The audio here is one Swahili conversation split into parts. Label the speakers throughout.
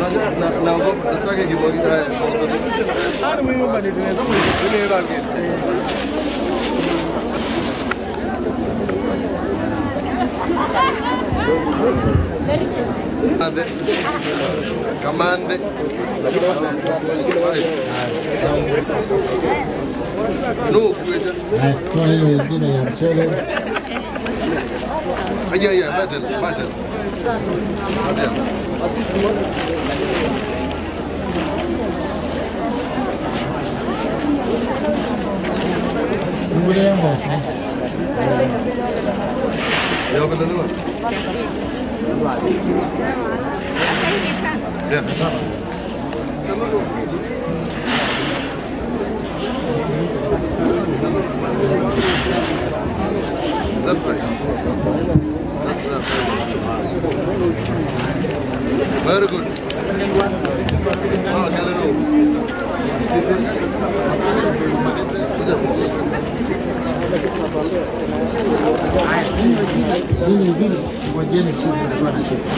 Speaker 1: Unajua na naogopa nasaka kibori haya kwa sababu
Speaker 2: Ani muhimu bali tunaweza kuitumia rangi.
Speaker 1: Ade. Kamande. No kuita.
Speaker 3: Kwa hiyo ingine ya mchele
Speaker 1: Aya ya batal batal.
Speaker 3: ngule ya ngosi
Speaker 1: Ya bila nini? Ya. Tanto That's right. That's not Very good. Ah, hello. Sisi. Kuja sisi.
Speaker 3: hili hili ngojeni chifu alikuwa na chifu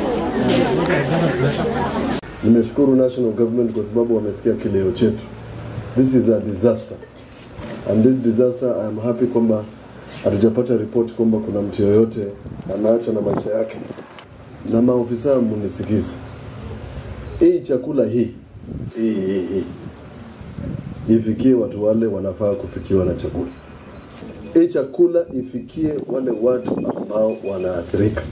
Speaker 1: Nimeshukuru national government kwa sababu wamesikia kilio chetu. This is a disaster. And this disaster I am happy kwamba hatujapata ripoti kwamba kuna mtu yoyote anaacha na maisha yake. Na maofisa munisikize. Hii chakula hii hii hii hii ifikie watu wale wanafaa kufikiwa na chakula. Hii chakula ifikie wale watu ambao wanaathirika.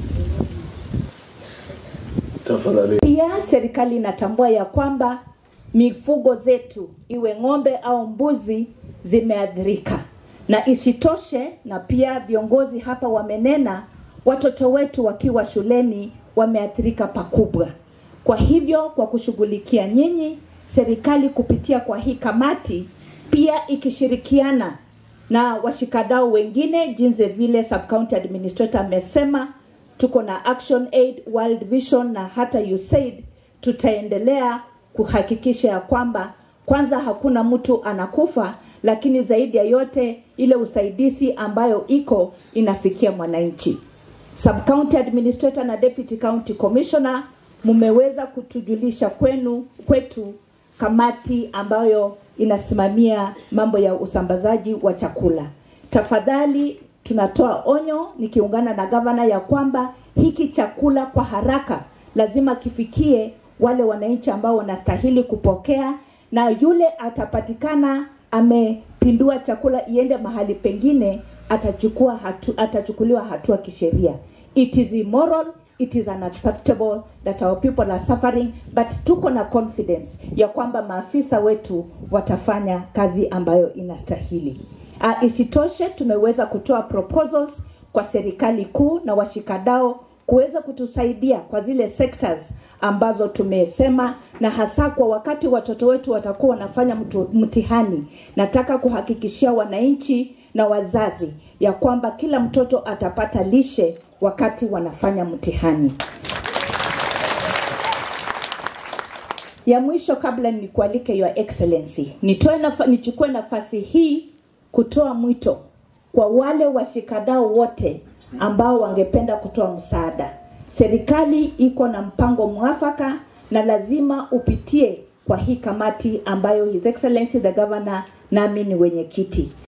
Speaker 1: Tafadhali.
Speaker 4: Pia serikali inatambua ya kwamba mifugo zetu iwe ng'ombe au mbuzi zimeathirika, na isitoshe, na pia viongozi hapa wamenena, watoto wetu wakiwa shuleni wameathirika pakubwa. Kwa hivyo, kwa kushughulikia nyinyi, serikali kupitia kwa hii kamati pia ikishirikiana na washikadau wengine, jinsi vile sub county administrator amesema, tuko na Action Aid, World Vision na hata USAID, tutaendelea kuhakikisha ya kwamba kwanza hakuna mtu anakufa, lakini zaidi ya yote ile usaidizi ambayo iko inafikia mwananchi. Sub county administrator na deputy county commissioner, mmeweza kutujulisha kwenu kwetu kamati ambayo inasimamia mambo ya usambazaji wa chakula. Tafadhali tunatoa onyo nikiungana na gavana ya kwamba hiki chakula kwa haraka lazima kifikie wale wananchi ambao wanastahili kupokea, na yule atapatikana amepindua chakula iende mahali pengine atachukua hatu, atachukuliwa hatua kisheria. It is immoral, it is unacceptable that our people are suffering, but tuko na confidence ya kwamba maafisa wetu watafanya kazi ambayo inastahili. Uh, isitoshe tumeweza kutoa proposals kwa serikali kuu na washikadao kuweza kutusaidia kwa zile sectors ambazo tumesema, na hasa kwa wakati watoto wetu watakuwa wanafanya mtu- mtihani. Nataka kuhakikishia wananchi na wazazi ya kwamba kila mtoto atapata lishe wakati wanafanya mtihani. ya mwisho kabla nikualike your excellency nitoe nafa, nichukue nafasi hii kutoa mwito kwa wale washikadau wote ambao wangependa kutoa msaada serikali iko na mpango mwafaka na lazima upitie kwa hii kamati ambayo his excellency the governor nami ni wenyekiti